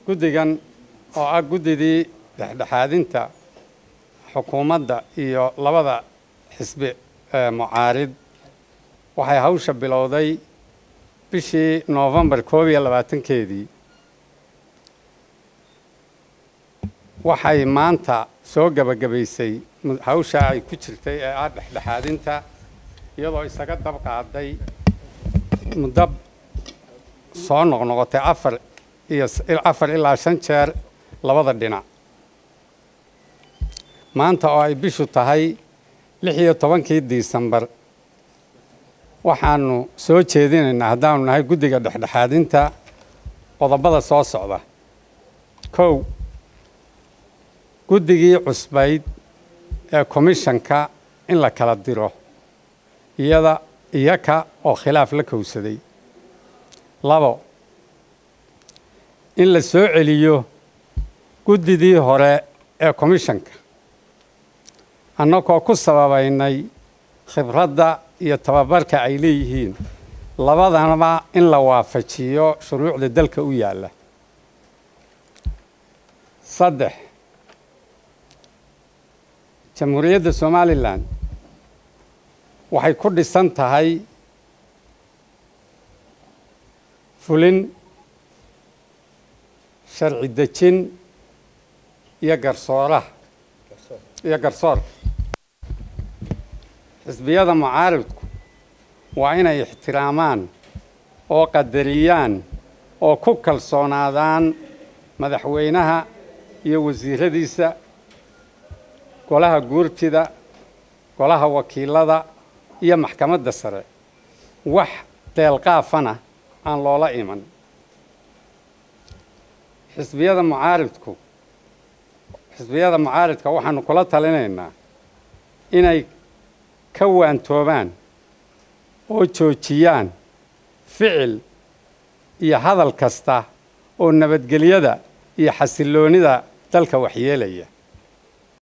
guddigan oo ah guddidii dhexdhexaadinta xukuumadda iyo labada xisbi ee mucaarid waxay hawsha bilowday bishii noofembar koob iyo labaatankeedii waxay maanta soo gebagabaysay hawsha ay ku jirtay ee ah dhexdhexaadinta iyadoo isaga dab qaaday muddo soo noqnoqotay afar iyo afar ilaa shan jeer labada dhinac maanta oo ay bishu tahay lix iyo tobankii disembar waxaanu soo jeedinaynaa haddaanu nahay guddiga dhexdhexaadinta qodobada soo socda kow guddigii cusbayd ee komishanka in la kala diro iyada iyaka oo khilaaf la kowsaday labo in la soo celiyo guddidii hore ee komishanka annagoo ku sababaynay khibradda iyo tababarka ay leeyihiin labadanaba in la waafajiyo shuruucda dalka u yaalla saddex jamhuuriyadda somalilan waxay ku dhisan tahay fulin sharci dejin iyo garsooraha iyo garsoorka xisbiyada mucaaridku waa inay ixtiraamaan oo qadariyaan oo ku kalsoonaadaan madaxweynaha iyo wasiiradiisa golaha guurtida golaha wakiilada iyo maxkamadda sare wax deelqaafana aan loola iman xisbiyada mucaaridku xisbiyada mucaaridka waxaanu kula talinaynaa inay ka waantoobaan oo joojiyaan ficil iyo hadal kasta oo nabadgelyada iyo xasilloonida dalka waxyeelaya